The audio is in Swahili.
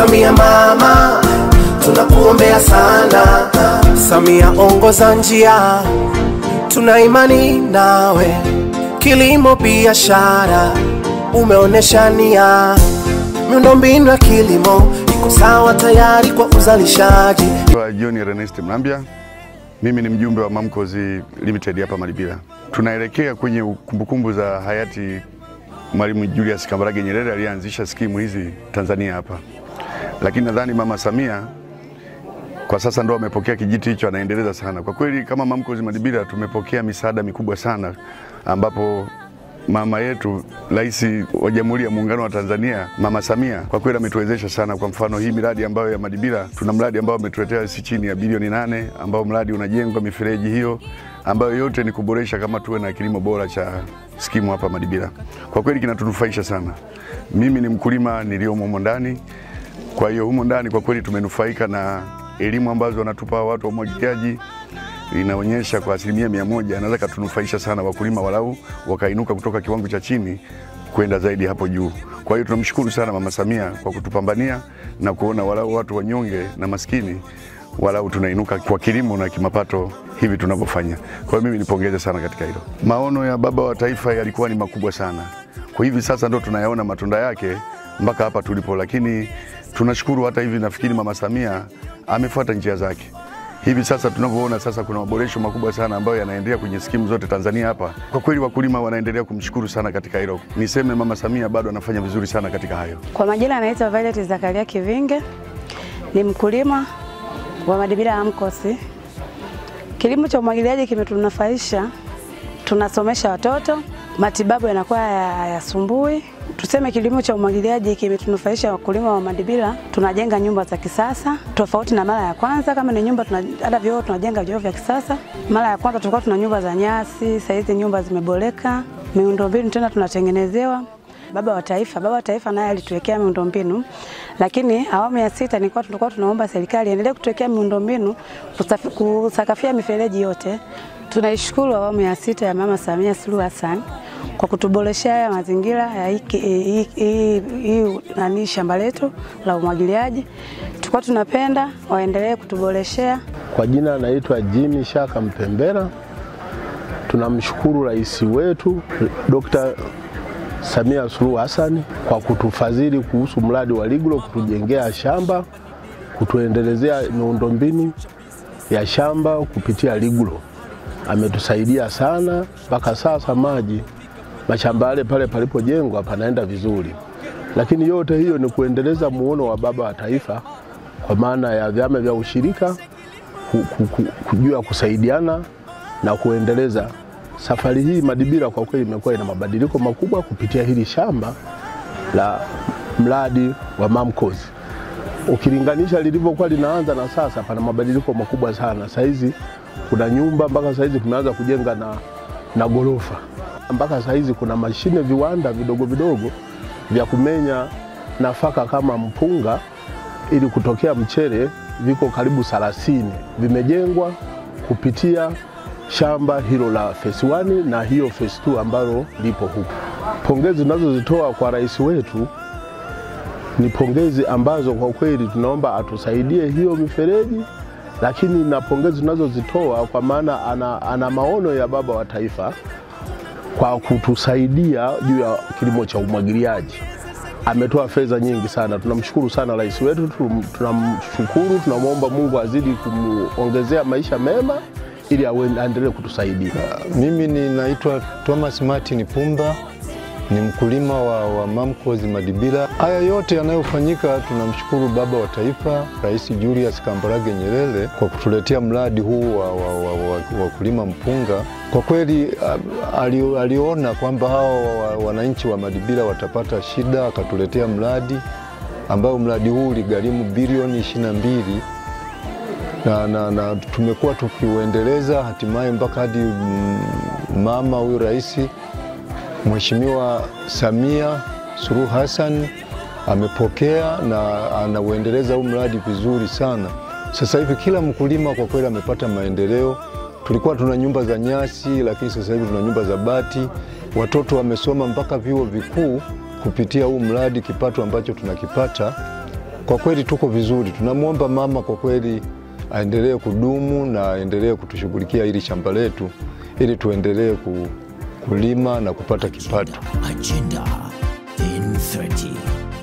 Samia mama, tunakuombea sana. Samia ongoza njia, tuna imani nawe. Kilimo biashara, umeonesha nia. Miundombinu ya kilimo iko sawa, tayari kwa uzalishaji. Kwa John Ernest Mlambya, mimi ni mjumbe wa Mamco's Limited hapa Malibira. Tunaelekea kwenye kumbukumbu za hayati Mwalimu Julius Kambarage Nyerere aliyeanzisha skimu hizi Tanzania hapa, lakini nadhani Mama Samia kwa sasa ndo amepokea kijiti hicho, anaendeleza sana. Kwa kweli kama Mamco's Malibira tumepokea misaada mikubwa sana ambapo mama yetu Rais wa Jamhuri ya Muungano wa Tanzania Mama Samia kwa kweli ametuwezesha sana. Kwa mfano hii miradi ambayo ya Madibira, tuna mradi ambao ametuletea si chini ya bilioni nane ambao mradi unajengwa mifereji hiyo ambayo yote ni kuboresha kama tuwe na kilimo bora cha skimu hapa Madibira. Kwa kweli kinatunufaisha sana. Mimi ni mkulima niliomo humo ndani, kwa hiyo humo ndani kwa kweli tumenufaika na elimu ambazo wanatupa watu wa umwagiliaji inaonyesha kwa asilimia mia moja anaweza katunufaisha sana wakulima, walau wakainuka kutoka kiwango cha chini kwenda zaidi hapo juu. Kwa hiyo tunamshukuru sana Mama Samia kwa kutupambania na kuona walau watu wanyonge na maskini walau tunainuka kwa kilimo na kimapato hivi tunavyofanya. Kwa hiyo mimi nipongeze sana katika hilo. Maono ya baba wa taifa yalikuwa ni makubwa sana, kwa hivi sasa ndo tunayaona matunda yake mpaka hapa tulipo, lakini tunashukuru hata hivi, nafikiri Mama Samia amefuata njia zake hivi sasa tunavyoona sasa kuna maboresho makubwa sana ambayo yanaendelea kwenye skimu zote Tanzania hapa. Kwa kweli wakulima wanaendelea kumshukuru sana katika hilo. Niseme Mama Samia bado anafanya vizuri sana katika hayo. Kwa majina anaitwa Violet Zakaria Kivinge, ni mkulima wa Madibira Amkosi. Kilimo cha umwagiliaji kimetunufaisha, tunasomesha watoto, matibabu yanakuwa hayasumbui. Tuseme kilimo cha umwagiliaji kimetunufaisha wakulima wa Madibira, tunajenga nyumba za kisasa tofauti na mara ya kwanza. Kama ni nyumba tuna, hata vyoo tunajenga vyoo vya kisasa. Mara ya kwanza tulikuwa tuna nyumba za nyasi, sasa hizi nyumba zimeboreka, miundombinu tena tunatengenezewa. Baba wa Taifa, baba wa taifa naye alituwekea miundombinu, lakini awamu ya sita nilikuwa tulikuwa tunaomba serikali endelee kutuwekea miundombinu kusafi- kusakafia mifereji yote. Tunaishukuru awamu ya sita ya Mama Samia Suluhu Hassan kwa kutuboreshea haya mazingira ya hiki- hii- hii hii nani shamba letu la umwagiliaji. Tulikuwa tunapenda waendelee kutuboreshea. Kwa jina naitwa Jimmy Shaka Mpembera. Tunamshukuru rais wetu Dr. Samia Suluhu Hassan kwa kutufadhili kuhusu mradi wa Liglo, kutujengea shamba, kutuendelezea miundombinu ya shamba kupitia Liglo. Ametusaidia sana mpaka sasa, maji mashamba yale pale palipojengwa panaenda vizuri, lakini yote hiyo ni kuendeleza muono wa baba wa taifa kwa maana ya vyama vya ushirika ku- ku- ku- kujua kusaidiana na kuendeleza safari hii. Madibira kwa kweli imekuwa ina mabadiliko makubwa kupitia hili shamba la mradi wa Mamco's. Ukilinganisha lilivyokuwa linaanza na sasa, pana mabadiliko makubwa sana. Saizi kuna nyumba mpaka saizi tumeanza kujenga na, na gorofa mpaka saizi kuna mashine viwanda vidogo vidogo vya kumenya nafaka kama mpunga ili kutokea mchele viko karibu 30 vimejengwa kupitia shamba hilo la phase 1 na hiyo phase 2 ambalo lipo huku. Pongezi tunazozitoa kwa rais wetu ni pongezi ambazo kwa kweli tunaomba atusaidie hiyo mifereji, lakini na pongezi tunazozitoa kwa maana ana, ana maono ya baba wa taifa kwa kutusaidia juu ya kilimo cha umwagiliaji. Ametoa fedha nyingi sana, tunamshukuru sana rais wetu, tum- tunamshukuru, tunamwomba Mungu azidi kumuongezea maisha mema ili awe- aendelee kutusaidia. Mimi ninaitwa Thomas Martin Pumba, ni mkulima wa, wa Mamco's Madibira. Haya yote yanayofanyika, tunamshukuru baba wa taifa Rais Julius Kambarage Nyerere kwa kutuletea mradi huu wa, wa, wa, wa, wa kulima mpunga. Kwa kweli ah, ali, aliona kwamba hawa wa- wananchi wa Madibira watapata shida, akatuletea mradi ambao mradi huu uligharimu bilioni 22 na, na, na tumekuwa tukiuendeleza hatimaye mpaka hadi mm, mama huyu rais Mheshimiwa Samia Suluhu Hassan amepokea na anauendeleza huu mradi vizuri sana. Sasa hivi kila mkulima kwa kweli amepata maendeleo. Tulikuwa tuna nyumba za nyasi, lakini sasa hivi tuna nyumba za bati. Watoto wamesoma mpaka vyuo vikuu kupitia huu mradi, kipato ambacho tunakipata kwa kweli tuko vizuri. Tunamwomba mama kwa kweli aendelee kudumu na aendelee kutushughulikia hili shamba letu ili tuendelee ku, kulima na kupata kipato. Agenda 1030